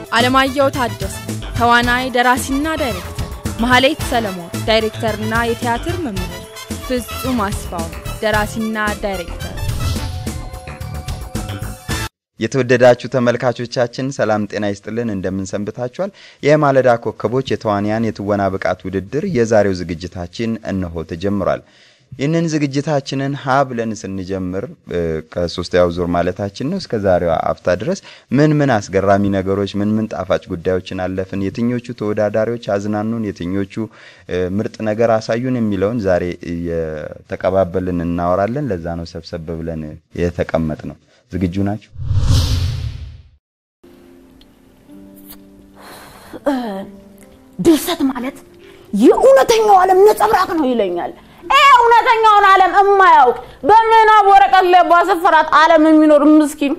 አለማየሁ ታደሰ ተዋናይ፣ ደራሲና ዳይሬክተር፣ መሐሌት ሰለሞን ዳይሬክተርና የቲያትር መምህር፣ ፍጹም አስፋው ደራሲና ዳይሬክተር። የተወደዳችሁ ተመልካቾቻችን ሰላም ጤና ይስጥልን፣ እንደምን ሰንብታችኋል? የማለዳ ኮከቦች የተዋንያን የትወና ብቃት ውድድር የዛሬው ዝግጅታችን እነሆ ተጀምሯል። ይህንን ዝግጅታችንን ሀ ብለን ስንጀምር ከሶስተኛው ዙር ማለታችን ነው እስከ ዛሬዋ አፍታ ድረስ ምን ምን አስገራሚ ነገሮች፣ ምን ምን ጣፋጭ ጉዳዮችን አለፍን፣ የትኞቹ ተወዳዳሪዎች አዝናኑን፣ የትኞቹ ምርጥ ነገር አሳዩን የሚለውን ዛሬ የተቀባበልን እናወራለን። ለዛ ነው ሰብሰብ ብለን የተቀመጥ ነው። ዝግጁ ናቸው? ድርሰት ማለት የእውነተኛው ዓለም ነጸብራቅ ነው ይለኛል። ይሄ እውነተኛውን ዓለም እማያውቅ በምናብ ወረቀት ላይ ባሰፈራት ዓለም የሚኖር ምስኪን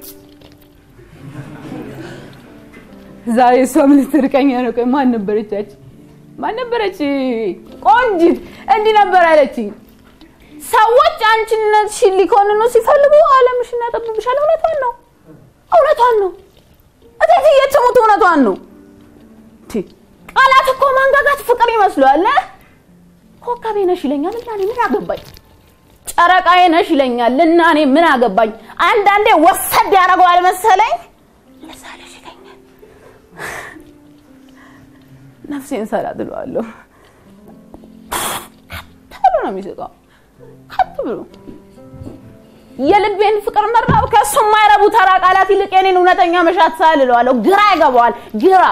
ዛሬ እሷም ልትርቀኝ ነው። ቆይ ማን ነበረች? ማን ነበረች? ቆንጂት እንዲህ ነበር ያለችኝ። ሰዎች አንቺነትሽን ሊኮንኑ ሲፈልጉ ዓለምሽን ያጠብብሻል። እውነቷን ነው፣ እውነቷን ነው። እቴትዬ ትሙት እውነቷን ነው። ቃላት እኮ ማንጋጋት ፍቅር ይመስሏል። ኮከቤ ነሽ ይለኛል እና እኔ ምን አገባኝ? ጨረቃዬ ነሽ ይለኛል እና እኔ ምን አገባኝ? አንዳንዴ ወሰድ ያደርገዋል መሰለኝ ለሳለሽ ይለኛል። ነፍሴን ሰላት እለዋለሁ። ብሎ ነው የሚስቀው ከት ብሎ የልቤን ፍቅር መራብ ከእሱ የማይረቡ ተራ ቃላት ይልቅ የኔን እውነተኛ መሻት ሳል እለዋለሁ። ግራ ይገባዋል። ግራ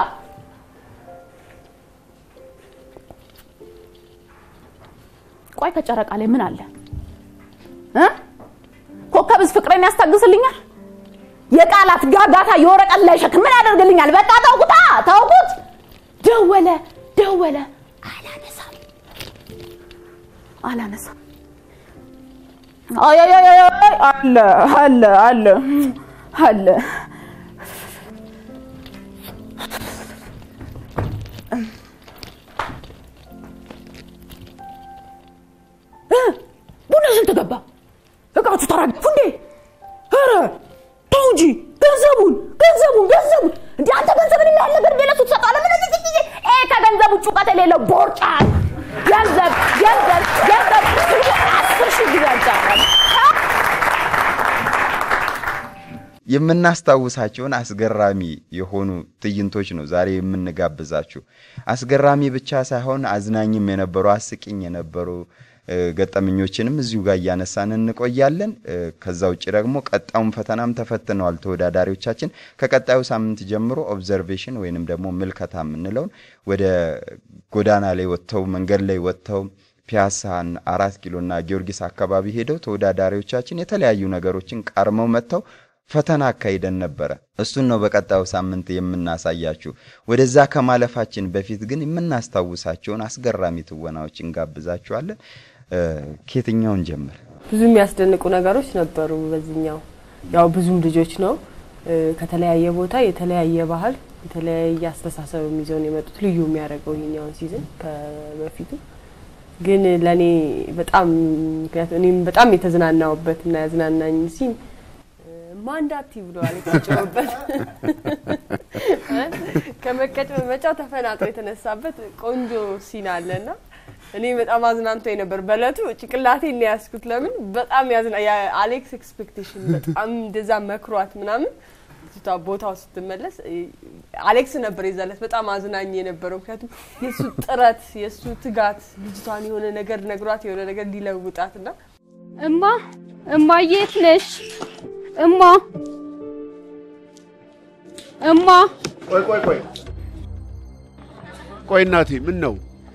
ቆይ ከጨረቃ ላይ ምን አለ እ ኮከብስ ፍቅሬን ያስታግስልኛል? የቃላት ጋጋታ የወረቀት ላይ ሸክም ምን ያደርግልኛል? በቃ ተውኩታ፣ ተውኩት። ደወለ ደወለ፣ አላነሳም አላነሳም። አይ አይ አይ አለ አለ አለ አለ ቡና ስንት ገባ? እቃዎቹ ተራገፉ እንዴ? ኧረ ተው እንጂ ገንዘቡን ገንዘቡን ገንዘቡን እንዴ አንተ ገንዘብን የሚያህል ነገር እንደ ለሱ ትሰጠዋለህ? ምን እዚህ ጊዜ ይሄ ከገንዘብ ውጭ እውቀት የሌለው ቦርጫል ገንዘብ ገንዘብ ገንዘብ አስር ሺህ ጊዜ አልጫወታም። የምናስታውሳቸውን አስገራሚ የሆኑ ትዕይንቶች ነው ዛሬ የምንጋብዛችሁ። አስገራሚ ብቻ ሳይሆን አዝናኝም የነበሩ አስቂኝ የነበሩ ገጠመኞችንም እዚሁ ጋር እያነሳን እንቆያለን። ከዛ ውጭ ደግሞ ቀጣዩን ፈተናም ተፈትነዋል ተወዳዳሪዎቻችን። ከቀጣዩ ሳምንት ጀምሮ ኦብዘርቬሽን ወይንም ደግሞ ምልከታ የምንለውን ወደ ጎዳና ላይ ወጥተው መንገድ ላይ ወጥተው ፒያሳን፣ አራት ኪሎና ጊዮርጊስ አካባቢ ሄደው ተወዳዳሪዎቻችን የተለያዩ ነገሮችን ቃርመው መጥተው ፈተና አካሂደን ነበረ። እሱን ነው በቀጣዩ ሳምንት የምናሳያችሁ። ወደዛ ከማለፋችን በፊት ግን የምናስታውሳቸውን አስገራሚ ትወናዎች እንጋብዛችኋለን። ከየትኛውን ጀምር? ብዙ የሚያስደንቁ ነገሮች ነበሩ። በዚህኛው ያው ብዙም ልጆች ነው ከተለያየ ቦታ የተለያየ ባህል የተለያየ አስተሳሰብ ይዘውን የመጡት ልዩ የሚያደርገው ይሄኛውን ሲዝን ከበፊቱ ግን ለእኔ በጣም ምክንያቱም እኔም በጣም የተዝናናውበት እና ያዝናናኝ ሲን ማንዳቲ ብለዋል የታጨሩበት ከመቀጭመጫው ተፈናጥሮ የተነሳበት ቆንጆ ሲን አለና እኔ በጣም አዝናንቶ ነበር። በእለቱ ጭቅላቴን ነው ያዝኩት። ለምን በጣም ያዝና የአሌክስ ኤክስፔክቴሽን በጣም እንደዛ መክሯት ምናምን ልጅቷ ቦታው ስትመለስ አሌክስ ነበር የዛለት በጣም አዝናኝ የነበረው። ምክንያቱም የእሱ ጥረት የእሱ ትጋት ልጅቷን የሆነ ነገር ነግሯት የሆነ ነገር እንዲለውጣት እና እማ እማ የት ነሽ? እማ እማ ቆይ ቆይ ቆይ ቆይ እናቴ ምን ነው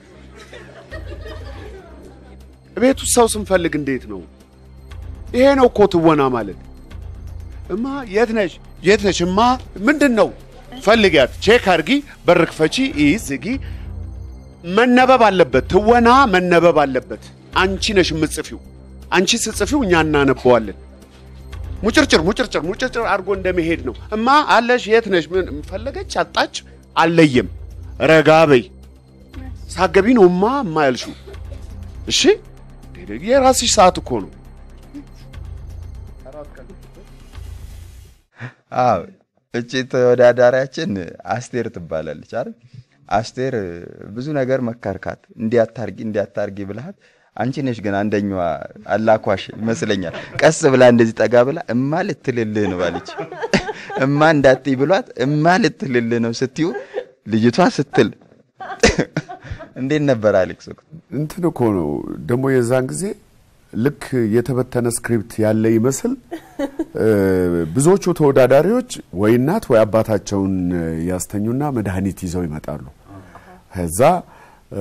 ቤት ውስጥ ሰው ስንፈልግ እንዴት ነው? ይሄ ነው እኮ ትወና ማለት። እማ የት ነሽ? የት ነሽ? እማ ምንድን ነው? ፈልጊያት፣ ቼክ አድርጊ፣ በር ክፈቺ፣ ይህ ዝጊ። መነበብ አለበት። ትወና መነበብ አለበት። አንቺ ነሽ የምትጽፊው። አንቺ ስትጽፊው እኛ እናነበዋለን። ሙጭርጭር ሙጭርጭር ሙጭርጭር አድርጎ እንደመሄድ ነው። እማ አለሽ? የት ነሽ? ምን ፈለገች? አጣች? አልለየም። ረጋ በይ። ሳገቢ ነው እማ እማ ያልሽው። እሺ የራስሽ ሰዓት እኮ ነው። አዎ እቺ ተወዳዳሪያችን አስቴር ትባላለች አይደል? አስቴር ብዙ ነገር መከርካት፣ እንዲያታርጊ እንዲያታርጊ ብልሃት አንቺ ነሽ ግን አንደኛዋ አላኳሽ ይመስለኛል። ቀስ ብላ እንደዚህ ጠጋ ብላ እማ ልትልልህ ነው አለች። እማ እንዳትይ ብሏት እማ ልትልልህ ነው ስትዩ ልጅቷ ስትል እንዴት ነበር አሌክስ? እንትን እኮ ነው ደግሞ የዛን ጊዜ ልክ የተበተነ ስክሪፕት ያለ ይመስል እ፣ ብዙዎቹ ተወዳዳሪዎች ወይ እናት ወይ አባታቸውን ያስተኙና መድኃኒት ይዘው ይመጣሉ። ከዛ እ፣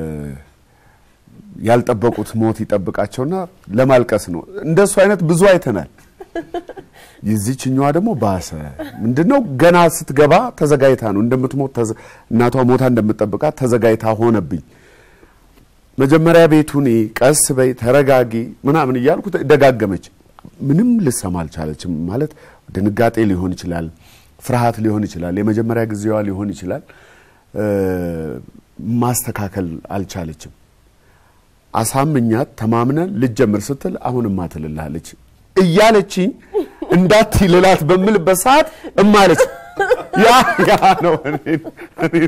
ያልጠበቁት ሞት ይጠብቃቸውና ለማልቀስ ነው። እንደሱ አይነት ብዙ አይተናል። የዚችኛዋ ደግሞ ባሰ። ምንድነው ገና ስትገባ ተዘጋጅታ ነው እንደምትሞት ተዘ- እናቷ ሞታ እንደምትጠብቃት ተዘጋጅታ ሆነብኝ። መጀመሪያ ቤቱን ቀስ በይ ተረጋጊ ምናምን እያልኩ ደጋገመች። ምንም ልሰማ አልቻለችም። ማለት ድንጋጤ ሊሆን ይችላል፣ ፍርሃት ሊሆን ይችላል፣ የመጀመሪያ ጊዜዋ ሊሆን ይችላል። እ፣ ማስተካከል አልቻለችም። አሳምኛት ተማምነን ልጀምር ስትል አሁንማ ትልላለች እያለችኝ እንዳትይ ልላት በምልበት ሰዓት እማለች ያ ያ ነው እኔን እኔን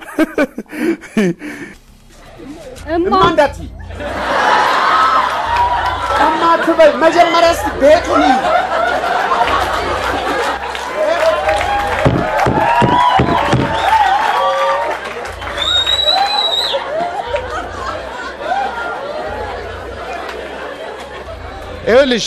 እማ እንዳትይ እማ አትበይ። መጀመሪያ እስኪ ቤቱን ይይ። ይኸውልሽ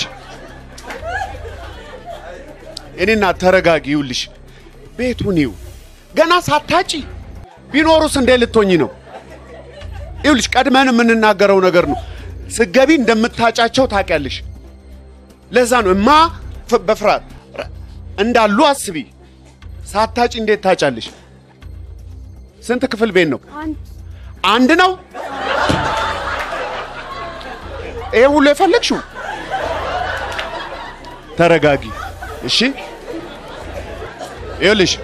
እኔና ተረጋጊ። ይኸውልሽ ቤቱን ይው ገና ሳታጪ ቢኖሩስ እንዴት ልትሆኝ ነው? ይኸውልሽ ቀድመን የምንናገረው ነገር ነው። ስገቢ እንደምታጫቸው ታውቂያለሽ። ለዛ ነው እማ ፍ- በፍርሃት ረ- እንዳሉ አስቢ። ሳታጪ እንዴት ታጫለሽ? ስንት ክፍል ቤት ነው? አንድ አንድ ነው። ይሄ ሁሉ የፈለግሽው? ተረጋጊ እሺ። ይኸውልሽ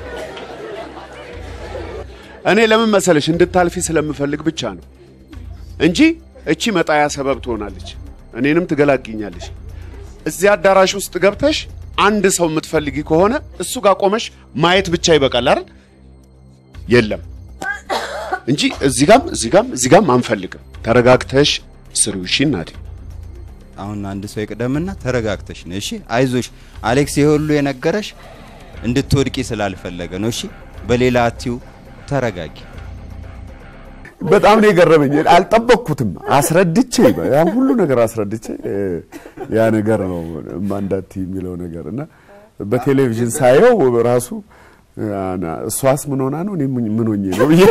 እኔ ለምን መሰለሽ እንድታልፊ ስለምፈልግ ብቻ ነው እንጂ እቺ መጣያ ሰበብ ትሆናለች፣ እኔንም ትገላግኛለች። እዚህ አዳራሽ ውስጥ ገብተሽ አንድ ሰው የምትፈልጊ ከሆነ እሱ ጋር ቆመሽ ማየት ብቻ ይበቃል አይደል? የለም እንጂ እዚህ ጋም እዚህ ጋም እዚህ ጋም አንፈልግም። ተረጋግተሽ ስሪው። እሺ እናቴ። አሁን አንድ ሰው ይቅደምና ተረጋግተሽ ነው እሺ። አይዞሽ አሌክስ፣ ይሄ ሁሉ የነገረሽ እንድትወድቂ ስላልፈለገ ነው እሺ። በሌላ አትዩ፣ ተረጋጊ። በጣም ነው የገረመኝ። አልጠበቅኩትም። አስረድቼ ያን ሁሉ ነገር አስረድቼ እ፣ ያ ነገር ነው ማንዳት የሚለው ነገር እና በቴሌቪዥን ሳየው ራሱ አና እሷስ ምን ሆና ነው እኔ ምን ሆኜ ነው ብዬ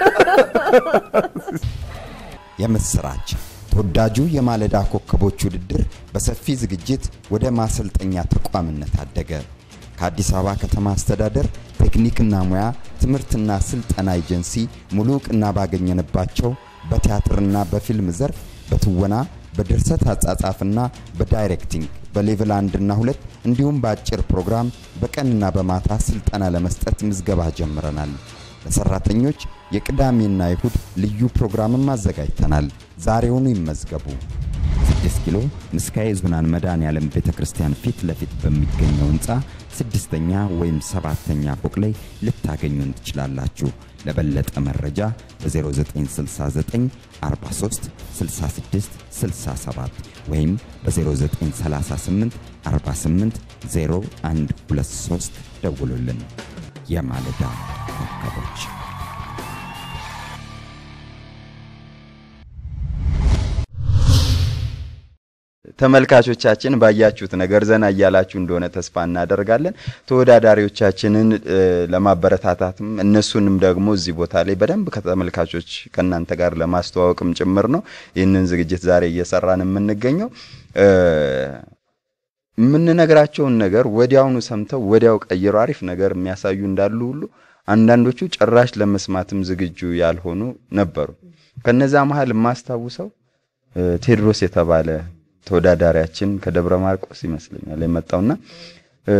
የምስራች ተወዳጁ የማለዳ ኮከቦች ውድድር በሰፊ ዝግጅት ወደ ማሰልጠኛ ተቋምነት አደገ። ከአዲስ አበባ ከተማ አስተዳደር ቴክኒክና ሙያ ትምህርትና ስልጠና ኤጀንሲ ሙሉ እውቅና ባገኘንባቸው በቲያትርና በፊልም ዘርፍ በትወና በድርሰት አጻጻፍና በዳይሬክቲንግ በሌቭል አንድና ሁለት እንዲሁም በአጭር ፕሮግራም በቀንና በማታ ስልጠና ለመስጠት ምዝገባ ጀምረናል። ለሰራተኞች የቅዳሜና ይሁድ ልዩ ፕሮግራምም አዘጋጅተናል። ዛሬውኑ ይመዝገቡ። 6 ኪሎ ምስካየ ኅዙናን መድኃኔዓለም ቤተ ክርስቲያን ፊት ለፊት በሚገኘው ህንፃ ስድስተኛ ወይም ሰባተኛ ፎቅ ላይ ልታገኙን ትችላላችሁ። ለበለጠ መረጃ በ0969 43 66 67 ወይም በ0938 48 0123 ደውሉልን። የማለዳ ኮከቦች ተመልካቾቻችን ባያችሁት ነገር ዘና እያላችሁ እንደሆነ ተስፋ እናደርጋለን። ተወዳዳሪዎቻችንን እ፣ ለማበረታታትም እነሱንም ደግሞ እዚህ ቦታ ላይ በደንብ ከተመልካቾች ከእናንተ ጋር ለማስተዋወቅም ጭምር ነው ይህንን ዝግጅት ዛሬ እየሰራን የምንገኘው። እ፣ የምንነግራቸውን ነገር ወዲያውኑ ሰምተው ወዲያው ቀይረው አሪፍ ነገር የሚያሳዩ እንዳሉ ሁሉ አንዳንዶቹ ጭራሽ ለመስማትም ዝግጁ ያልሆኑ ነበሩ። ከነዛ መሀል የማስታውሰው እ፣ ቴድሮስ የተባለ ተወዳዳሪያችን ከደብረ ማርቆስ ይመስለኛል የመጣውና እ፣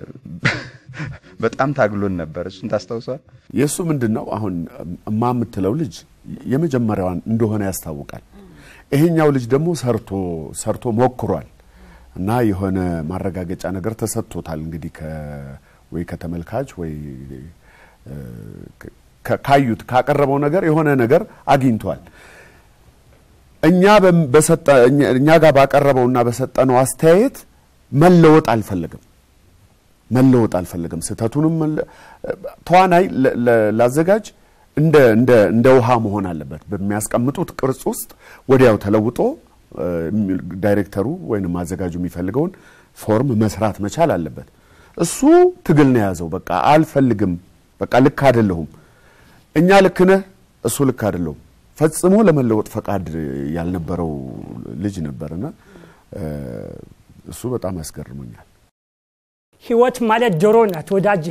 በጣም ታግሎን ነበር። እሱን ታስታውሰዋል? የእሱ ምንድን ነው አሁን እማ የምትለው ልጅ የመጀመሪያዋን እንደሆነ ያስታውቃል። ይሄኛው ልጅ ደግሞ ሰርቶ ሰርቶ ሞክሯል እና የሆነ ማረጋገጫ ነገር ተሰጥቶታል። እንግዲህ ወይ ከተመልካች ወይ እ፣ ከ- ካዩት ካቀረበው ነገር የሆነ ነገር አግኝቷል። እኛ በም- በሰጠ እኛ- እኛ ጋር ባቀረበውና በሰጠነው አስተያየት መለወጥ አልፈለግም መለወጥ አልፈለግም። ስህተቱንም መለ- ተዋናይ ለ- ለ- ላዘጋጅ እንደ እንደ እንደ ውሃ መሆን አለበት። በሚያስቀምጡት ቅርጽ ውስጥ ወዲያው ተለውጦ እ፣ ዳይሬክተሩ ወይንም አዘጋጁ የሚፈልገውን ፎርም መስራት መቻል አለበት። እሱ ትግል ነው የያዘው። በቃ አልፈልግም፣ በቃ ልክ አይደለሁም፣ እኛ ልክ ነህ፣ እሱ ልክ አይደለሁም። ፈጽሞ ለመለወጥ ፈቃድ ያልነበረው ልጅ ነበርና እ፣ እሱ በጣም ያስገርሞኛል። ህይወት ማለት ዶሮ ናት ወዳጄ።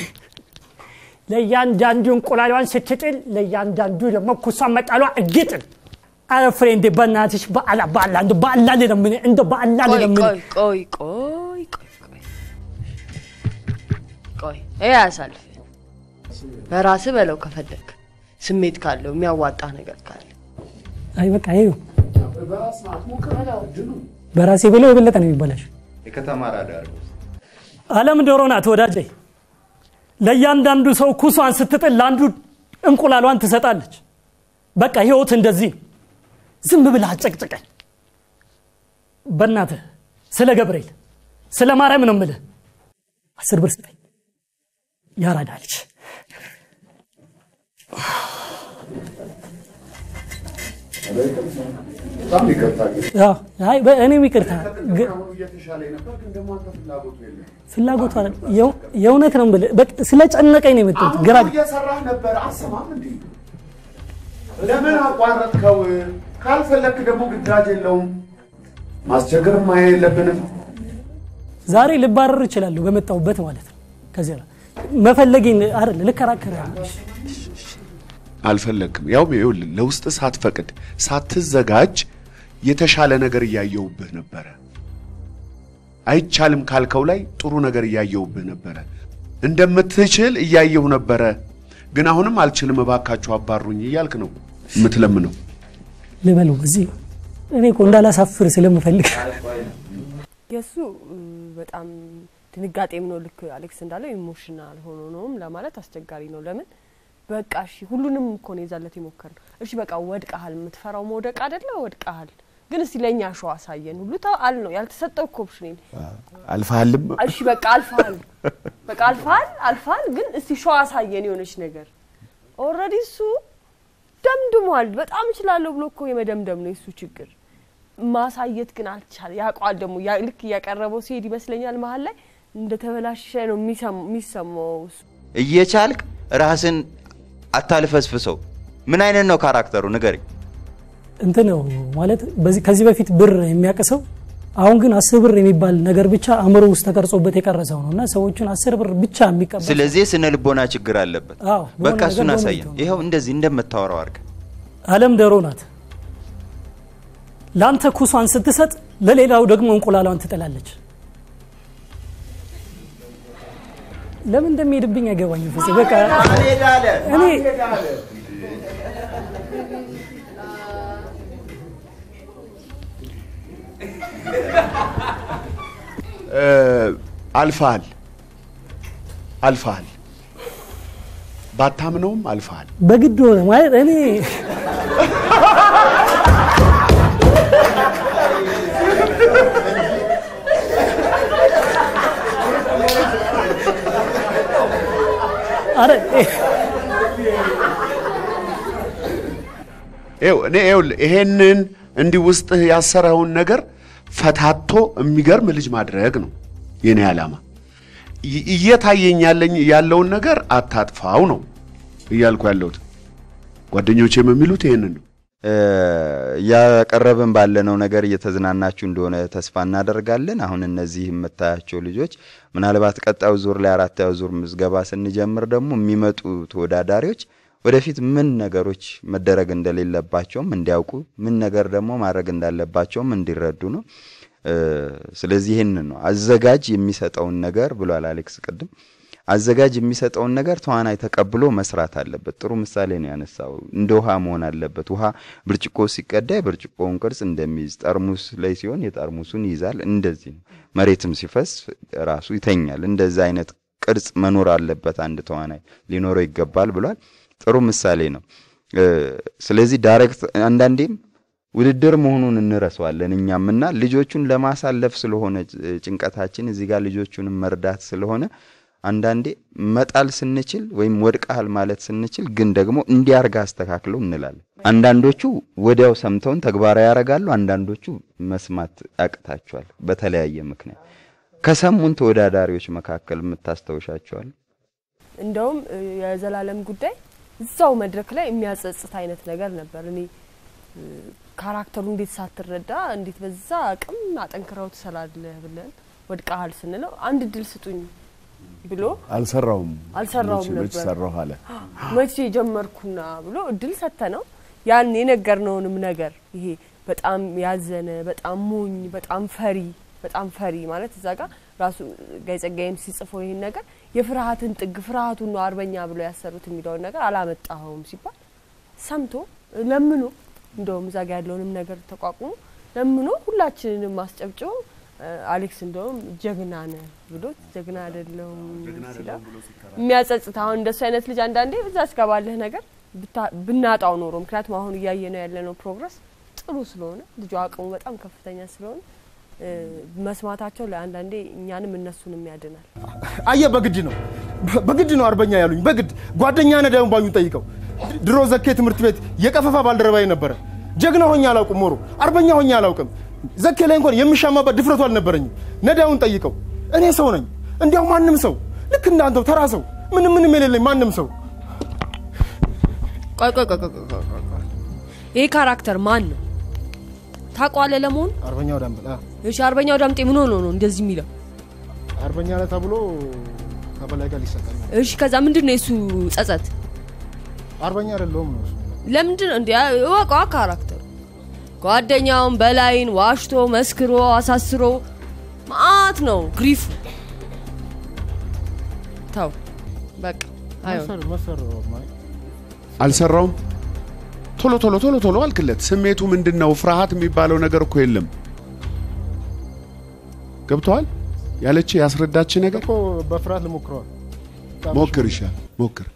ለእያንዳንዱ እንቁላሏን ስትጥል ለእያንዳንዱ ደግሞ ኩሷን መጣሏ እርግጥን። አረ ፍሬንዴ በእናትሽ በአላ በአላ እንደ በአላ ልለምን እንደ በአላ ቆይ ልለምን ቆይ ቆይ ቆይ ቆይ ቆይ ቆይ ይሄ አያሳልፍ። በራስህ በለው ከፈለግ ስሜት ካለው የሚያዋጣ ነገር ካለ አይ በቃ ይኸው በራሴ ብለው የበለጠ ነው የሚበላሽ። የከተማ ራዳር አለም ዶሮ ናት ወዳጄ። ለእያንዳንዱ ሰው ኩሷን ስትጥል ለአንዱ እንቁላሏን ትሰጣለች። በቃ ህይወት እንደዚህ ነው። ዝም ብለህ አጨቅጭቀኝ። በእናትህ ስለ ገብርኤል ስለ ማርያም ነው የምልህ። አስር ብር ስጠኝ። ያራዳ ልጅ በጣም ይቅርታ አዎ፣ አይ በ- እኔም ይቅርታ ግ- እየተሻለ ነበር፣ ግን ደግሞ አንተ ፍላጎቱ የለም። ፍላጎቱ አይደል፣ የው- የእውነት ነው የምልህ። በቃ ስለጨነቀኝ ነው የመጣሁት። ግራ አሁን እየሰራህ ነበር፣ አሰማም እንዴ? ለምን አቋረጥከው? ካልፈለክ ደግሞ ግዳጅ የለውም። ማስቸገር ማየ የለብንም። ዛሬ ልባረር እችላለሁ በመጣሁበት ማለት ነው። ከዚያ ላይ መፈለጌን አይደል ልከራከር አልፈለግክም። ያው ይኸውልህ ለውስጥ ሳትፈቅድ ሳትዘጋጅ የተሻለ ነገር እያየውብህ ነበረ። አይቻልም ካልከው ላይ ጥሩ ነገር እያየውብህ ነበረ። እንደምትችል እያየሁ ነበረ። ግን አሁንም አልችልም፣ እባካችሁ አባሩኝ እያልክ ነው የምትለምነው። ልበለው እዚህ እኔ እኮ እንዳላሳፍር ስለምፈልግ የእሱ እ፣ በጣም ድንጋጤም ነው። ልክ አሌክስ እንዳለው ኢሞሽናል ሆኖ ነውም ለማለት አስቸጋሪ ነው። ለምን በቃ እሺ፣ ሁሉንም እኮ ነው የዛለት የሞከር እሺ፣ በቃ ወድቀሃል። የምትፈራው መውደቅ አይደለ? ወድቀሃል። ግን እስቲ ለእኛ ሸዋ አሳየን ሁሉ ተአል ነው ያልተሰጠው እኮ ኦፕሽን አልፈሃልም። እሺ በቃ አልፈሃል፣ በቃ አልፈሃል፣ አልፈሃል። ግን እስቲ ሸዋ አሳየን የሆነች ነገር። ኦልሬዲ እሱ ደምድሟል። በጣም እችላለሁ ብሎ እኮ የመደምደም ነው የሱ ችግር። ማሳየት ግን አልቻለ። ያውቀዋል ደግሞ ያ- ልክ እያቀረበው ሲሄድ ይመስለኛል መሀል ላይ እንደተበላሸ ነው የሚሰማ- የሚሰማው እሱ። እየቻልክ ራስን አታልፈስፍሰው። ምን አይነት ነው ካራክተሩ ንገረኝ። እንትን ነው ማለት በዚህ ከዚህ በፊት ብር የሚያቅሰው አሁን ግን አስር ብር የሚባል ነገር ብቻ አእምሮ ውስጥ ተቀርጾበት የቀረሰው ነው እና ሰዎችን አስር ብር ብቻ የሚቀበል ስለዚህ የስነ ልቦና ችግር አለበት። አዎ፣ በሆነ በቃ ነገር እሱን በሆነ አሳየን። ነገር። ይኸው እንደዚህ እንደምታወራው አድርገህ አለም ዶሮ ናት። ለአንተ ኩሷን ስትሰጥ ለሌላው ደግሞ እንቁላሏን ትጥላለች። ለምን እንደሚሄድብኝ አይገባኝም። ፍፄ በቃ እኔ አልፈሃል አልፈሃል። ባታምነውም አልፈሃል። በግድ ሆነ ማለት እኔ አረ ይኸው እኔ ይኸውልህ ይሄንን እንዲህ ውስጥህ ያሰረውን ነገር ፈታቶ የሚገርም ልጅ ማድረግ ነው የኔ ዓላማ። ይ- እየታየኝ ያለኝ ያለውን ነገር አታጥፋው ነው እያልኩ ያለሁት። ጓደኞቼም የሚሉት ይሄንን ነው። እያቀረብን ባለነው ነገር እየተዝናናችሁ እንደሆነ ተስፋ እናደርጋለን። አሁን እነዚህ የምታያቸው ልጆች ምናልባት ቀጣዩ ዙር ላይ አራተኛው ዙር ምዝገባ ስንጀምር ደግሞ የሚመጡ ተወዳዳሪዎች ወደፊት ምን ነገሮች መደረግ እንደሌለባቸውም እንዲያውቁ ምን ነገር ደግሞ ማድረግ እንዳለባቸውም እንዲረዱ ነው። እ፣ ስለዚህ ይህንን ነው አዘጋጅ የሚሰጠውን ነገር ብሏል አሌክስ ቅድም። አዘጋጅ የሚሰጠውን ነገር ተዋናይ ተቀብሎ መስራት አለበት። ጥሩ ምሳሌ ነው ያነሳው። እንደ ውሃ መሆን አለበት። ውሃ ብርጭቆ ሲቀዳ የብርጭቆውን ቅርጽ እንደሚይዝ፣ ጠርሙስ ላይ ሲሆን የጠርሙሱን ይይዛል። እንደዚህ ነው። መሬትም ሲፈስ ራሱ ይተኛል። እንደዚህ አይነት ቅርጽ መኖር አለበት፣ አንድ ተዋናይ ሊኖረው ይገባል ብሏል። ጥሩ ምሳሌ ነው። ስለዚህ ዳይሬክት አንዳንዴም ውድድር መሆኑን እንረሳዋለን እኛም እና ልጆቹን ለማሳለፍ ስለሆነ ጭንቀታችን እዚህ ጋር ልጆቹንም መርዳት ስለሆነ አንዳንዴ መጣል ስንችል ወይም ወድቀሃል ማለት ስንችል ግን ደግሞ እንዲያርጋ አስተካክለው እንላለን። አንዳንዶቹ ወዲያው ሰምተውን ተግባራዊ ያደርጋሉ፣ አንዳንዶቹ መስማት ያቅታቸዋል በተለያየ ምክንያት። ከሰሙን ተወዳዳሪዎች መካከል የምታስታውሻቸዋል? እንደውም የዘላለም ጉዳይ እዛው መድረክ ላይ የሚያጸጽት አይነት ነገር ነበር። እኔ ካራክተሩ እንዴት ሳትረዳ እንዴት በዛ አቅም አጠንክረው ትሰራለህ ብለን ወድቀሃል ስንለው አንድ ድል ስጡኝ ብሎ አልሰራውም አልሰራውም መች- መች ነበር። ሰራሁ አለ። መቼ ጀመርኩና ብሎ እድል ሰተ ነው ያን የነገርነውንም ነገር ይሄ በጣም ያዘነ በጣም ሞኝ በጣም ፈሪ በጣም ፈሪ ማለት እዛ ጋር ራሱ ጋይ ጸጋዬም ሲጽፈው ይህን ነገር የፍርሃትን ጥግ ፍርሃቱን ነው አርበኛ ብሎ ያሰሩት የሚለውን ነገር አላመጣኸውም ሲባል ሰምቶ ለምኖ እንደውም እዛ ጋ ያለውንም ነገር ተቋቁሞ ለምኖ ሁላችንንም አስጨብጭቦ እ፣ አሌክስ እንደውም ጀግና ነህ ብሎ ጀግና አይደለሁም ሲለው የሚያጸጽት አሁን እንደሱ አይነት ልጅ አንዳንዴ እዛ እስከባለህ ነገር ብታ- ብናጣው ኖሮ ምክንያቱም አሁን እያየ ነው ያለነው ፕሮግረስ ጥሩ ስለሆነ ልጁ አቅሙ በጣም ከፍተኛ ስለሆነ እ፣ መስማታቸው ለአንዳንዴ እኛንም እነሱንም ያድናል። አየ በግድ ነው በግድ ነው አርበኛ ያሉኝ በግድ ጓደኛ ነዳዩን ባዩን ጠይቀው ድሮ ዘኬ ትምህርት ቤት የቀፈፋ ባልደረባዬ ነበረ ጀግና ሆኜ አላውቅም ሞሮ አርበኛ ሆኜ አላውቅም ዘኬ ላይ እንኳን የምሻማበት ድፍረቱ አልነበረኝም ነዳዩን ጠይቀው እኔ ሰው ነኝ እንዲያው ማንም ሰው ልክ እንዳንተው ተራ ሰው ምንም ምንም የሌለኝ ማንም ሰው ቆይ ቆይ ቆይ ቆይ ቆይ ቆይ ቆይ። ይሄ ካራክተር ማን ነው ታውቀዋለህ? ለመሆኑ አርበኛው ዳምበል አ፣ እሺ፣ አርበኛው ዳምጤ ምን ሆኖ ነው እንደዚህ የሚለው? አርበኛ ነህ ተብሎ ከበላይ ጋር ሊሰጠኝ ነው። እሺ፣ ከዛ ምንድን ነው የሱ ጸጸት? አርበኛ አይደለሁም ነው እሱ። ለምንድን ነው እንዲ እወቀዋ ካራክተሩ ጓደኛውን በላይን ዋሽቶ መስክሮ አሳስሮ ማአት ነው ግሪፉ። ተው በቃ አይሆን መሰር- መሰር ማለት አልሰራውም። ቶሎ ቶሎ ቶሎ ቶሎ አልክለት። ስሜቱ ምንድን ነው? ፍርሃት የሚባለው ነገር እኮ የለም። ገብተዋል ያለች ያስረዳች ነገር እኮ በፍርሃት ልሞክረዋል ሞክር፣ ይሻል ሞክር።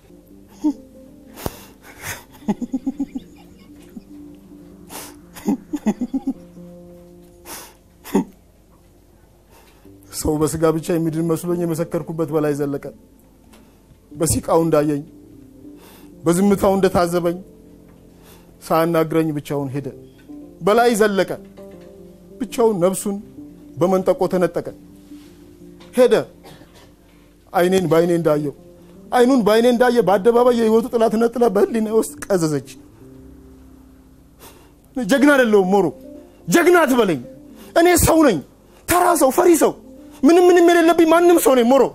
ሰው በስጋ ብቻ የሚድን መስሎኝ የመሰከርኩበት በላይ ዘለቀ በሲቃው እንዳየኝ በዝምታው እንደታዘበኝ ሳያናግረኝ ብቻውን ሄደ። በላይ ዘለቀ ብቻውን ነፍሱን በመንጠቆ ተነጠቀ። ሄደ አይኔን በአይኔ እንዳየው አይኑን በአይኔ እንዳየ በአደባባይ የህይወቱ ጥላ ተነጥላ በህሊና ውስጥ ቀዘዘች። ጀግና አይደለሁም ሞሮ፣ ጀግና አትበለኝ። እኔ ሰው ነኝ፣ ተራ ሰው፣ ፈሪ ሰው፣ ምንም ምንም የሌለብኝ ማንም ሰው ነኝ ሞሮ።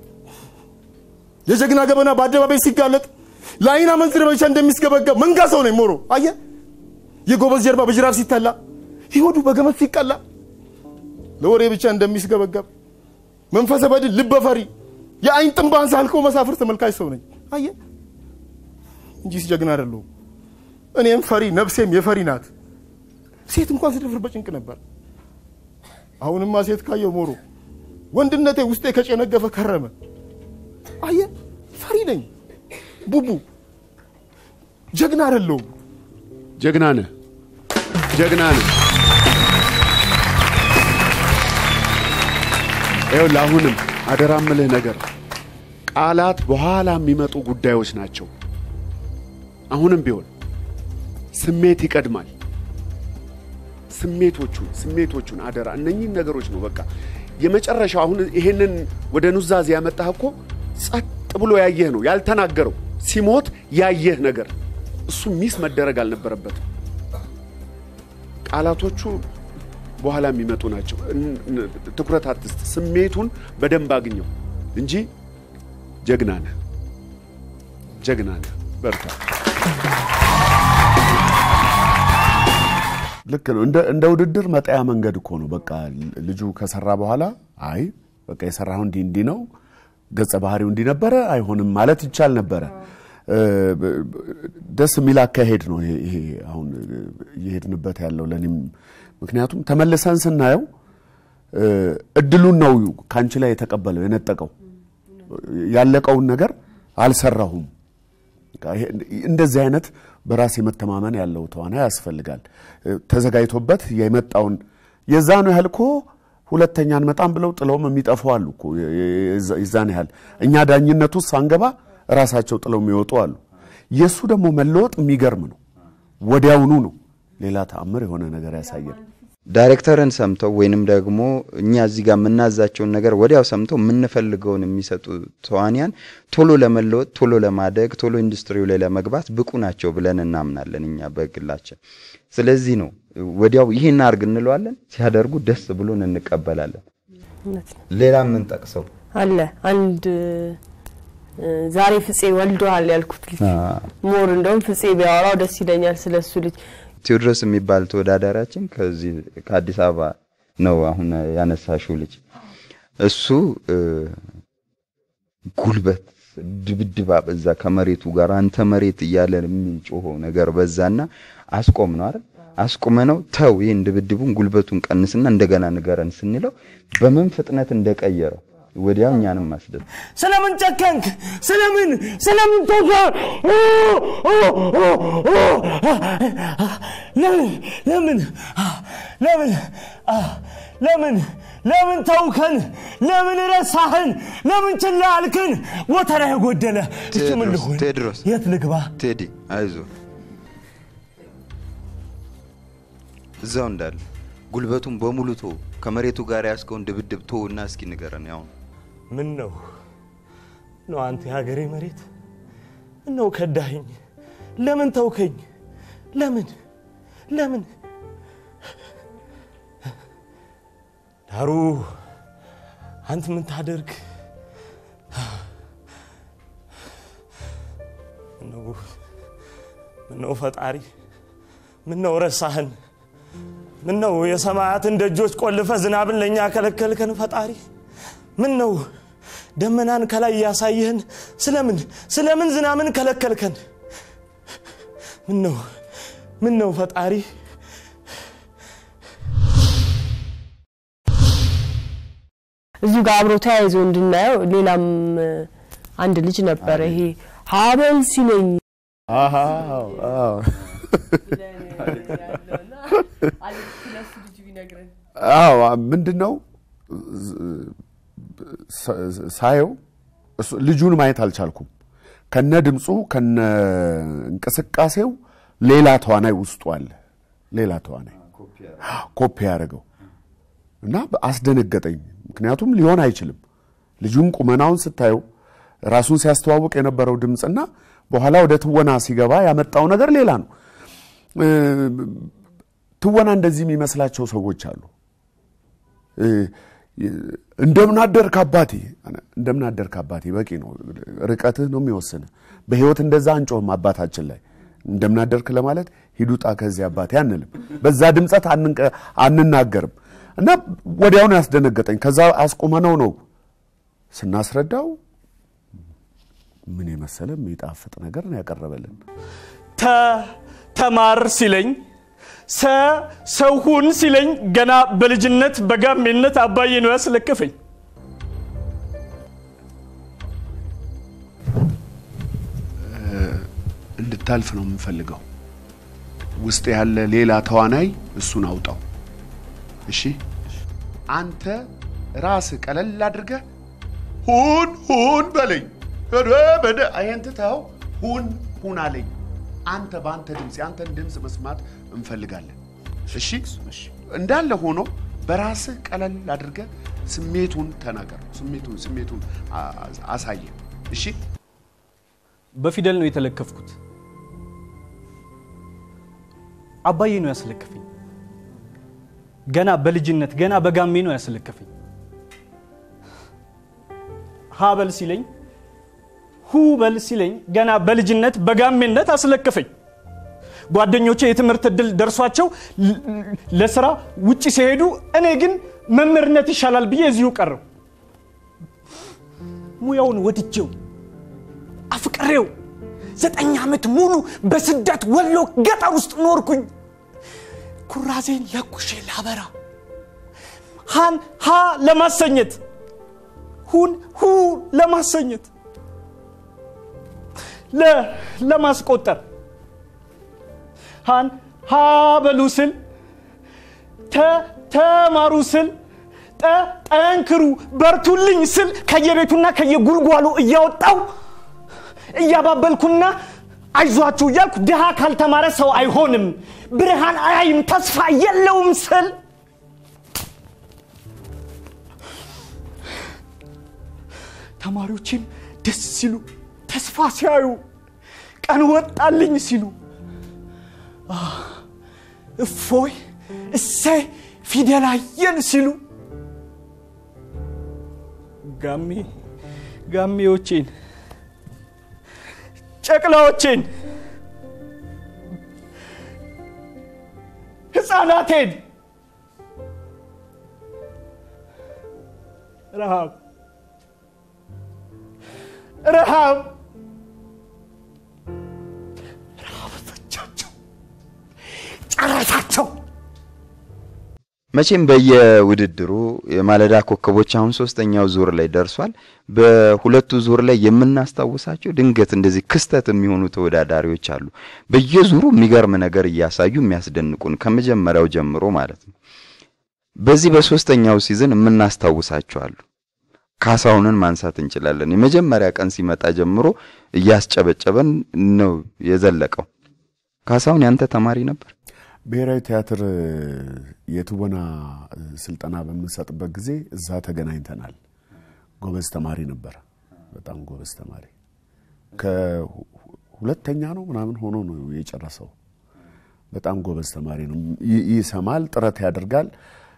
የጀግና ገበና በአደባባይ ሲጋለጥ ለአይን አመንዝር ብቻ እንደሚስገበገብ መንጋ ሰው ነኝ ሞሮ። አየ የጎበዝ ጀርባ በጅራፍ ሲተላ ይሆዱ በገመድ ሲቀላ ለወሬ ብቻ እንደሚስገበገብ መንፈሰ በድል ልበ ፈሪ የአይን ጥንባን ሳልኮ መሳፍር ተመልካች ሰው ነኝ። አየ እንጂስ ጀግና አይደለሁም። እኔም ፈሪ ነፍሴም የፈሪ ናት። ሴት እንኳን ስደፍር በጭንቅ ነበር። አሁንማ ሴት ካየው ሞሮ ወንድነቴ ውስጤ ከጨነገፈ ከረመ። አየ ፈሪ ነኝ ቡቡ፣ ጀግና አይደለሁም። ጀግና ነህ፣ ጀግና ነህ። ይኸውልህ አሁንም አደራ ምልህ ነገር ቃላት በኋላ የሚመጡ ጉዳዮች ናቸው። አሁንም ቢሆን ስሜት ይቀድማል። ስሜቶቹን ስሜቶቹን አደራ እነኚህን ነገሮች ነው በቃ የመጨረሻው። አሁን ይሄንን ወደ ኑዛዜ ያመጣህ እኮ ጸጥ ብሎ ያየህ ነው ያልተናገረው፣ ሲሞት ያየህ ነገር እሱ ሚስ መደረግ አልነበረበትም። ቃላቶቹ በኋላ የሚመጡ ናቸው። እን- እን- ትኩረት አትስጥ። ስሜቱን በደንብ አግኘው እንጂ ጀግና ነህ፣ ጀግና ነህ። በርታ። ልክ ነው። እንደ እንደ ውድድር መጣያ መንገድ እኮ ነው። በቃ ልጁ ከሰራ በኋላ አይ በቃ የሰራው እንዲህ እንዲህ ነው፣ ገጸ ባህሪው እንዲህ ነበረ፣ አይሆንም ማለት ይቻል ነበረ። እ፣ ብ- ብ- ደስ የሚል አካሄድ ነው ይሄ ይሄ አሁን እየሄድንበት ያለው ለእኔም ምክንያቱም ተመልሰን ስናየው እ፣ እድሉን ነው ከአንቺ ላይ የተቀበለው የነጠቀው ያለቀውን ነገር አልሰራሁም። በቃ ይሄ- እንደዚህ አይነት በራስ የመተማመን ያለው ተዋናይ ያስፈልጋል። ተዘጋጅቶበት የመጣውን የዛኑ ያህል እኮ ሁለተኛ አንመጣም ብለው ጥለውም የሚጠፉ አሉ እኮ የ- የ- የዛን ያህል እኛ ዳኝነቱ ውስጥ ሳንገባ ራሳቸው ጥለው የሚወጡ አሉ። የእሱ ደግሞ መለወጥ የሚገርም ነው። ወዲያውኑ ነው ሌላ ተአምር የሆነ ነገር ያሳየን። ዳይሬክተርን ሰምተው ወይንም ደግሞ እኛ እዚህ ጋር የምናዛቸውን ነገር ወዲያው ሰምተው የምንፈልገውን የሚሰጡ ተዋንያን ቶሎ ለመለወጥ፣ ቶሎ ለማደግ፣ ቶሎ ኢንዱስትሪው ላይ ለመግባት ብቁ ናቸው ብለን እናምናለን እኛ በግላችን። ስለዚህ ነው ወዲያው ይህን አርግ እንለዋለን፣ ሲያደርጉ ደስ ብሎን እንቀበላለን። እውነት ነው። ሌላ የምንጠቅሰው አለ አንድ እ፣ ዛሬ ፍፄ ወልደዋል ያልኩት ልጅ ሞር እንደውም ፍፄ ቢያወራው ደስ ይለኛል ስለሱ ልጅ ቴዎድሮስ የሚባል ተወዳዳሪያችን ከዚህ ከአዲስ አበባ ነው አሁን ያነሳሽው ልጅ እሱ እ፣ ጉልበት ድብድብ በዛ ከመሬቱ ጋር አንተ መሬት እያለ የሚጮኸው ነገር በዛና አስቆም ነው አይደል አስቁመ ነው ተው ይህን ድብድቡን ጉልበቱን ቀንስና እንደገና ንገረን ስንለው በምን ፍጥነት እንደቀየረው ወዲያው እኛንም ማስደብ ስለምን ጨከንክ? ስለምን ስለምን ተውከ? ለምን ለምን ለምን ለምን ለምን ተውከን? ለምን ረሳህን? ለምን ችላ አልክን? ወተራ የጎደለ እሱ ምን ቴዎድሮስ ልሁን? ቴዎድሮስ የት ልግባ? ቴዲ አይዞ እዛው እንዳለ ጉልበቱን በሙሉ ቶ ከመሬቱ ጋር ያስከውን ድብድብ ቶ እና እስኪ ንገረን ያው ምን ነው ነው አንተ የሀገሬ መሬት ምን ነው ከዳኸኝ? ለምን ተውከኝ? ለምን ለምን ዳሩ አንተ ምን ታደርግ ምነው ምነው ፈጣሪ ምነው ረሳህን? ምነው የሰማያትን ደጆች ቆልፈ ዝናብን ለእኛ ከለከልከን ፈጣሪ? ምን ነው ደመናን ከላይ እያሳየህን ስለምን ስለምን ዝናምን ከለከልከን? ምን ነው ምን ነው ፈጣሪ? እዚሁ ጋር አብሮ ተያይዞ እንድናየው ሌላም እ፣ አንድ ልጅ ነበረ ይሄ ሀበል ሲለኝ አዎ ምንድን ነው ሳየው እሱ- ልጁን ማየት አልቻልኩም። ከነ ድምፁ ከነ እንቅስቃሴው ሌላ ተዋናይ ውስጡ አለ። ሌላ ተዋናይ ኮፒ ያደረገው እና አስደነገጠኝ። ምክንያቱም ሊሆን አይችልም። ልጁን ቁመናውን ስታየው ራሱን ሲያስተዋውቅ የነበረው ድምፅና በኋላ ወደ ትወና ሲገባ ያመጣው ነገር ሌላ ነው። እ፣ ትወና እንደዚህ የሚመስላቸው ሰዎች አሉ። እ፣ እንደምን አደርክ አባቴ፣ እንደምን አደርክ አባቴ በቂ ነው። ርቀትህ ነው የሚወስን። በህይወት እንደዛ አንጮህም አባታችን ላይ እንደምን አደርክ ለማለት ሂድ ውጣ ከዚህ አባቴ አንልም። በዛ ድምፀት አንንቀ- አንናገርም። እና ወዲያውኑ ያስደነገጠኝ። ከዛ አስቁመነው ነው ስናስረዳው ምን የመሰለ የሚጣፍጥ ነገር ነው ያቀረበልን። ተ ተማር ሲለኝ ሰ ሰው ሁን ሲለኝ ገና በልጅነት በጋሜነት አባዬ ነው ያስለከፈኝ። እንድታልፍ ነው የምንፈልገው። ውስጥ ያለ ሌላ ተዋናይ እሱን አውጣው። እሺ፣ አንተ ራስህ ቀለል አድርገህ ሁን ሁን በለኝ። ኧረ በደ ይሄን ትተኸው ሁን ሁን አለኝ። አንተ በአንተ ድምፅ የአንተን ድምፅ መስማት እንፈልጋለን። እሺ፣ እንዳለ ሆኖ በራስህ ቀለል አድርገህ ስሜቱን ተናገር። ስሜቱን ስሜቱን አ- አሳየ። እሺ በፊደል ነው የተለከፍኩት። አባዬ ነው ያስለከፈኝ። ገና በልጅነት ገና በጋሜ ነው ያስለከፈኝ። ሀበል ሲለኝ ሁበል ሲለኝ ገና በልጅነት በጋሜነት አስለከፈኝ። ጓደኞቼ የትምህርት እድል ደርሷቸው ል- ለስራ ውጭ ሲሄዱ እኔ ግን መምህርነት ይሻላል ብዬ እዚሁ ቀረው። ሙያውን ወድጄው አፍቅሬው ዘጠኝ ዓመት ሙሉ በስደት ወሎ ገጠር ውስጥ ኖርኩኝ። ኩራዜን ለኩሼ ላበራ ሃን ሀ ለማሰኘት ሁን ሁ ለማሰኘት ለ ለማስቆጠር ሃን ሀ በሉ ስል ተ ተማሩ ስል ጠ ጠንክሩ በርቱልኝ ስል ከየቤቱና ከየጉልጓሉ እያወጣው እያባበልኩና አይዟችሁ እያልኩ ድሃ ካልተማረ ሰው አይሆንም ብርሃን አያይም ተስፋ የለውም ስል ተማሪዎችም ደስ ሲሉ ተስፋ ሲያዩ ቀን ወጣልኝ ሲሉ አ፣ እፎይ እሰይ ፊደል አየን ሲሉ ጋሜ ጋሜዎቼን ጨቅላዎቼን ህፃናቴን ረሃብ ረሃብ ረሃብ ፈጃቸው ጨረሳቸው መቼም በየውድድሩ የማለዳ ኮከቦች አሁን ሶስተኛው ዙር ላይ ደርሷል። በሁለቱ ዙር ላይ የምናስታውሳቸው ድንገት እንደዚህ ክስተት የሚሆኑ ተወዳዳሪዎች አሉ። በየዙሩ የሚገርም ነገር እያሳዩ የሚያስደንቁን ከመጀመሪያው ጀምሮ ማለት ነው። በዚህ በሶስተኛው ሲዝን የምናስታውሳቸው አሉ። ካሳሁንን ማንሳት እንችላለን። የመጀመሪያ ቀን ሲመጣ ጀምሮ እያስጨበጨበን ነው የዘለቀው። ካሳሁን ያንተ ተማሪ ነበር? ብሔራዊ ቲያትር የትወና ስልጠና በምንሰጥበት ጊዜ እዛ ተገናኝተናል። ጎበዝ ተማሪ ነበር፣ በጣም ጎበዝ ተማሪ። ከሁለተኛ ነው ምናምን ሆኖ ነው የጨረሰው። በጣም ጎበዝ ተማሪ ነው። ይ- ይሰማል፣ ጥረት ያደርጋል፣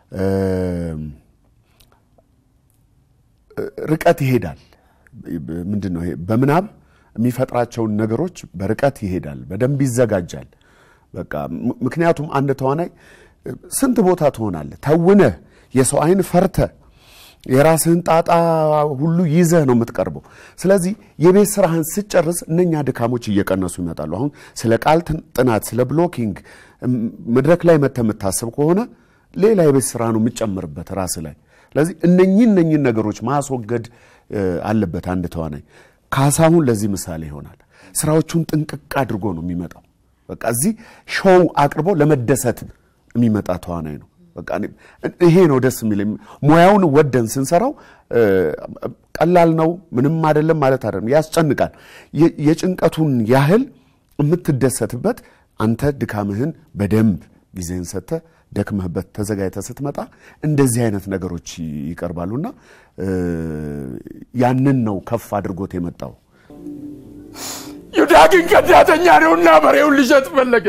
ርቀት ይሄዳል። ምንድን ነው ይሄ? በምናብ የሚፈጥራቸውን ነገሮች በርቀት ይሄዳል፣ በደንብ ይዘጋጃል። በቃ ም- ምክንያቱም አንድ ተዋናይ ስንት ቦታ ትሆናለህ ተውነህ የሰው አይን ፈርተ የራስህን ጣጣ ሁሉ ይዘህ ነው የምትቀርበው። ስለዚህ የቤት ስራህን ስጨርስ እነኛ ድካሞች እየቀነሱ ይመጣሉ። አሁን ስለ ቃል ትን- ጥናት፣ ስለ ብሎኪንግ እም፣ መድረክ ላይ መተህ የምታስብ ከሆነ ሌላ የቤት ስራ ነው የምትጨምርበት ራስህ ላይ። ስለዚህ እነኚህ እነኚህን ነገሮች ማስወገድ እ፣ አለበት አንድ ተዋናይ። ካሳሁን ለዚህ ምሳሌ ይሆናል። ስራዎቹን ጥንቅቅ አድርጎ ነው የሚመጣው። በቃ እዚህ ሾው አቅርቦ ለመደሰት የሚመጣ ተዋናይ ነው። በቃ እኔ- ይሄ ነው ደስ የሚለኝ። ሙያውን ወደን ስንሰራው እ፣ ቀላል ነው ምንም አይደለም ማለት አይደለም፣ ያስጨንቃል። የ- የጭንቀቱን ያህል የምትደሰትበት አንተ ድካምህን በደንብ ጊዜህን ሰጥተህ ደክመህበት ተዘጋጅተህ ስትመጣ እንደዚህ አይነት ነገሮች ይቀርባሉና እ፣ ያንን ነው ከፍ አድርጎት የመጣው። ይሁዳ ግን ከዳተኛ ነውና በሬውን ሊሸጥ ፈለገ።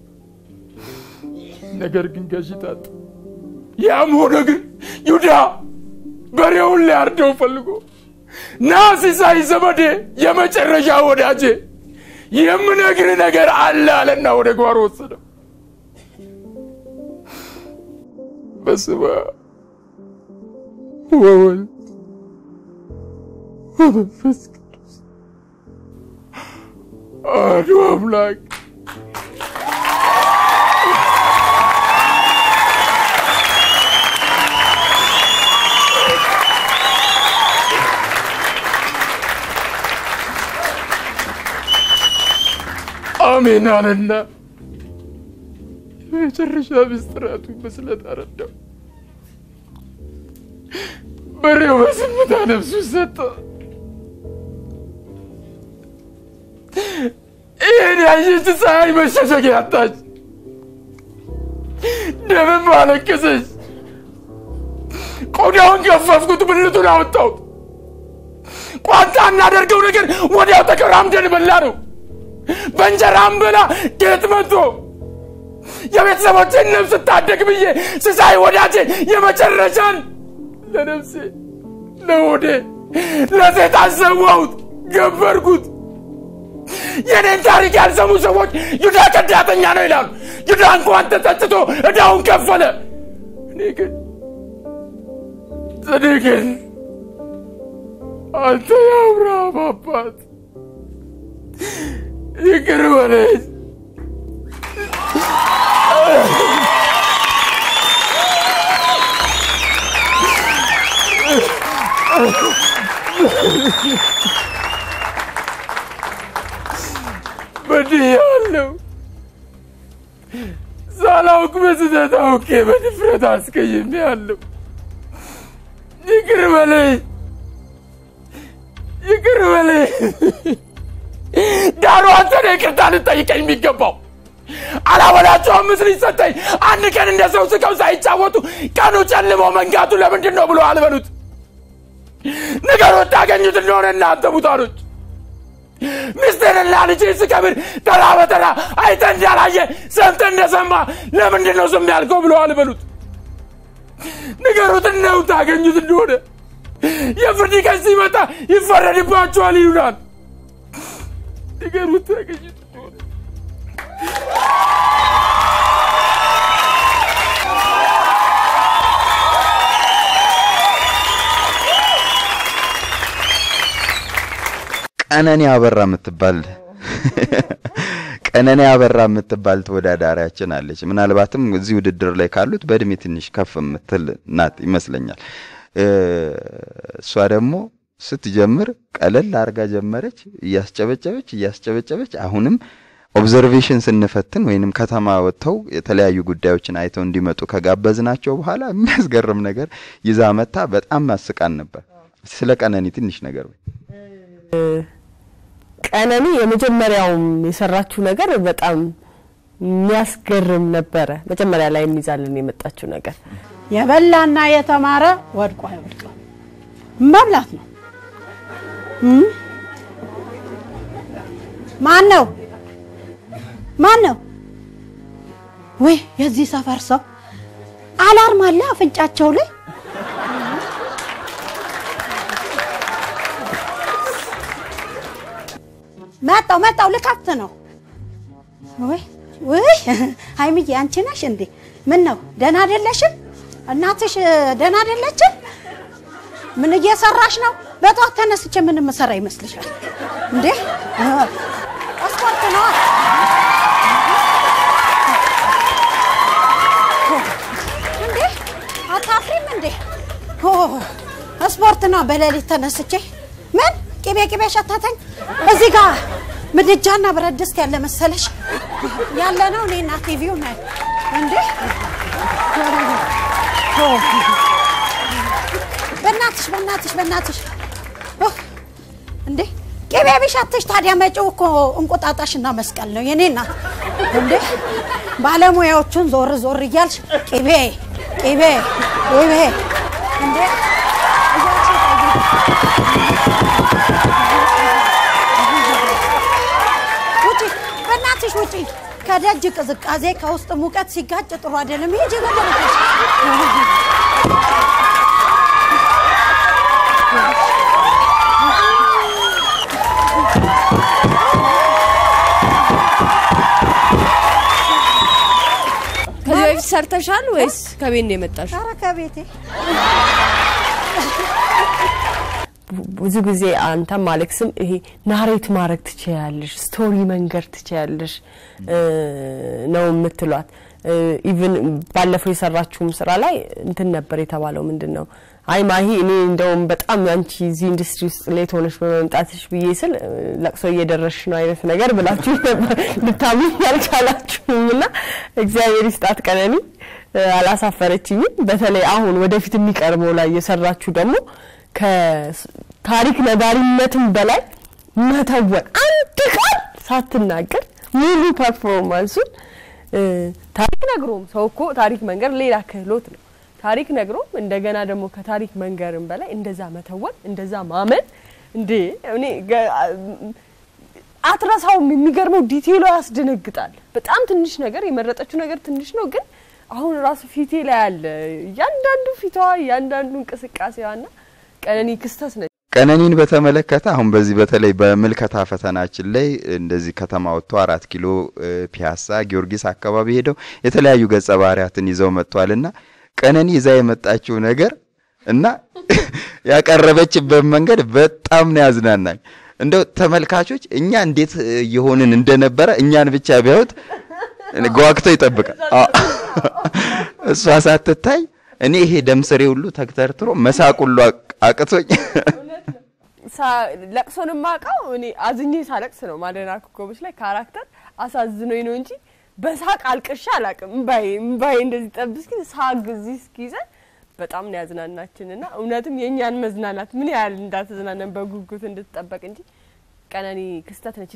ነገር ግን ገዢ ታጣ። ያም ሆነ ግን ይሁዳ በሬውን ሊያርደው ፈልጎ ና ሲሳይ ዘመዴ፣ የመጨረሻ ወዳጄ የምነግር ነገር አለ አለና ወደ ጓሮ ወሰደው። በስመ አብ ወወልድ ወመንፈስ ቅዱስ አሐዱ አምላክ አሜን አለና የመጨረሻ ምስጢራቱ በስለት አረዳው። በሬው በዝምታ ነፍሱ ሰጠ። ይህን ያየች ፀሐይ መሸሸጊያ አጣች። ደምም አለቀሰች። ቆዳውን ገፈፍኩት፣ ብልቱን አወጣሁት። ቋንጣ እናደርገው ነገር ወዲያው ተቀራምደን በላ ነው። በእንጀራም በላ ጌጥ መጥቶ የቤተሰቦችን ነፍስ ታደግ ብዬ ስሳይ ወዳጄ የመጨረሻን ለነፍሴ ለሆዴ ለሴጣን ሰዋሁት፣ ገበርኩት። የኔን ታሪክ ያልሰሙ ሰዎች ይሁዳ ከዳተኛ ነው ይላሉ። ይሁዳ እንኳን ተጸጽቶ ዕዳውን ከፈለ። እኔ ግን እኔ ግን አንተ የአብርሃም አባት ይቅር በለኝ። በድያለሁ። ሳላውቅ በስህተት አውቄ በድፍረት አስቀይሜያለሁ። ይቅር በለኝ፣ ይቅር በለኝ። ዳሩ አንተ ነህ ይቅርታ ልጠይቀኝ የሚገባው። አላወላቸውም ምስል ይሰጠኝ። አንድ ቀን እንደ ሰው ስቀው ሳይጫወቱ ቀኑ ጨልሞ መንጋቱ ለምንድን ነው ብሎ አልበሉት። ንገሩት ታገኙት እንደሆነ እናንተ ሙታኖች። ሚስቴንና ልጄ ስቀብር ተራ በተራ አይተ እንዳላየ ሰምተ እንደሰማ ለምንድን ነው ዝም ያልከው ብሎ አልበሉት። ንገሩት ነው ታገኙት እንደሆነ የፍርድ ቀን ሲመጣ ይፈረድባቸዋል ይሉናል። ንገሩት ታገኙት እንደሆነ ቀነኒ አበራ የምትባል ቀነኒ አበራ የምትባል ተወዳዳሪያችን አለች። ምናልባትም እዚህ ውድድር ላይ ካሉት በእድሜ ትንሽ ከፍ የምትል ናት ይመስለኛል። እሷ ደግሞ ስትጀምር ቀለል አርጋ ጀመረች፣ እያስጨበጨበች እያስጨበጨበች አሁንም ኦብዘርቬሽን ስንፈትን ወይንም ከተማ ወጥተው የተለያዩ ጉዳዮችን አይተው እንዲመጡ ከጋበዝናቸው በኋላ የሚያስገርም ነገር ይዛ መታ በጣም አስቃን ነበር። ስለ ቀነኒ ትንሽ ነገር ወይ ቀነኒ የመጀመሪያውም የሰራችው ነገር በጣም የሚያስገርም ነበረ። መጀመሪያ ላይ የሚይዛልን የመጣችው ነገር የበላና የተማረ ወድቆ አይወድቅም። መብላት ነው። እም? ማን ነው ማን ነው? ወይ የዚህ ሰፈር ሰው አላርም አለ አፍንጫቸው ላይ መጣው መጣው ልከፍት ነው። ወይ ወይ ሀይሚዬ አንቺ ነሽ እንዴ? ምን ነው ደህና አይደለሽም? እናትሽ ደህና አይደለችም? ምን እየሰራሽ ነው? በጠዋት ተነስቼ ምን የምሰራ ይመስልሻል እንዴ? ስፖርት ነው። እንዴ አታፍሪም እንዴ? ኦ ስፖርት ነው። በሌሊት ተነስቼ ምን ቅቤ ቅቤ ሸተተኝ። እዚህ ጋር ምድጃና ብረት ድስት ያለ መሰለሽ ያለ ነው። እኔና ቲቪው ነን እንዴ። በእናትሽ በእናትሽ በእናትሽ ኦህ! እንዴ ቅቤ ቢሸትሽ ታዲያ መጪው እኮ እንቁጣጣሽና መስቀል ነው የኔ እናት። እንዴ ባለሙያዎቹን ዞር ዞር እያልሽ ቅቤ ቅቤ ቅቤ እንዴ ውጪ በእናትሽ ውጪ። ከደጅ ቅዝቃዜ ከውስጥ ሙቀት ሲጋጭ ጥሩ አይደለም። ሂጂ ወደ ቤትሽ። ከዚህ በፊት ሰርተሻል ወይስ ከቤት ነው የመጣሽ? ኧረ ከቤቴ ብዙ ጊዜ አንተም አሌክስም ይሄ ናሬት ማድረግ ትችያለሽ፣ ስቶሪ መንገር ትችያለሽ እ ነው የምትሏት። ኢቭን ባለፈው የሰራችውም ስራ ላይ እንትን ነበር የተባለው ምንድን ነው አይ ማሂ እኔ እንደውም በጣም አንቺ እዚህ ኢንዱስትሪ ውስጥ ሌት ሆነሽ በመምጣትሽ ብዬ ስል እ፣ ለቅሶ እየደረስሽ ነው አይነት ነገር ብላችሁ ነበር። ልታምኝ ያልቻላችሁም እና እግዚአብሔር ይስጣት ቀነኒ እ፣ አላሳፈረችኝም። በተለይ አሁን ወደፊት የሚቀርበው ላይ የሰራችሁ ደግሞ ከታሪክ ነጋሪነትም በላይ መተወን አንድ ቃል ሳትናገር ሙሉ ፐርፎርማንሱን እ፣ ታሪክ ነግሮም ሰው እኮ ታሪክ መንገር ሌላ ክህሎት ነው። ታሪክ ነግሮም እንደገና ደግሞ ከታሪክ መንገርም በላይ እንደዛ መተወን እንደዛ ማመን እንዴ እኔ ገ- አትረሳውም። የሚገርመው ዲቴይሉ ያስደነግጣል። በጣም ትንሽ ነገር የመረጠችው ነገር ትንሽ ነው፣ ግን አሁን ራሱ ፊቴ ላይ አለ እያንዳንዱ ፊቷ እያንዳንዱ እንቅስቃሴዋና ቀነኒ ክስተት ነች። ቀነኒን በተመለከተ አሁን በዚህ በተለይ በምልከታ ፈተናችን ላይ እንደዚህ ከተማ ወጥቶ አራት ኪሎ እ፣ ፒያሳ፣ ጊዮርጊስ አካባቢ ሄደው የተለያዩ ገጸ ባህሪያትን ይዘው መጥቷልና ቀነኒ ይዛ የመጣችው ነገር እና ያቀረበችበት መንገድ በጣም ነው ያዝናናኝ። እንደው ተመልካቾች እኛ እንዴት እ፣ የሆንን እንደነበረ እኛን ብቻ ቢያዩት ጓግተው ይጠብቃል። አዎ። እሷ ሳትታይ እኔ ይሄ ደም ስሬ ሁሉ ተግተርትሮ መሳቅ ሁሉ አቅ- አቅቶኝ ሳ- ለቅሶን የማውቀው እኔ አዝኜ ሳለቅስ ነው። ማደና ኮከቦች ላይ ካራክተር አሳዝኖኝ ነው እንጂ በሳቅ አልቅሻ አላውቅም። እምባዬ እምባዬ እንደዚህ ጠብ እስኪ ሳግ እዚህ እስኪይዘን በጣም ነው ያዝናናችን እና እውነትም የእኛን መዝናናት ምን ያህል እንዳትዝናነን በጉጉት እንድትጠበቅ እንጂ ቀነኒ ክስተት ነች።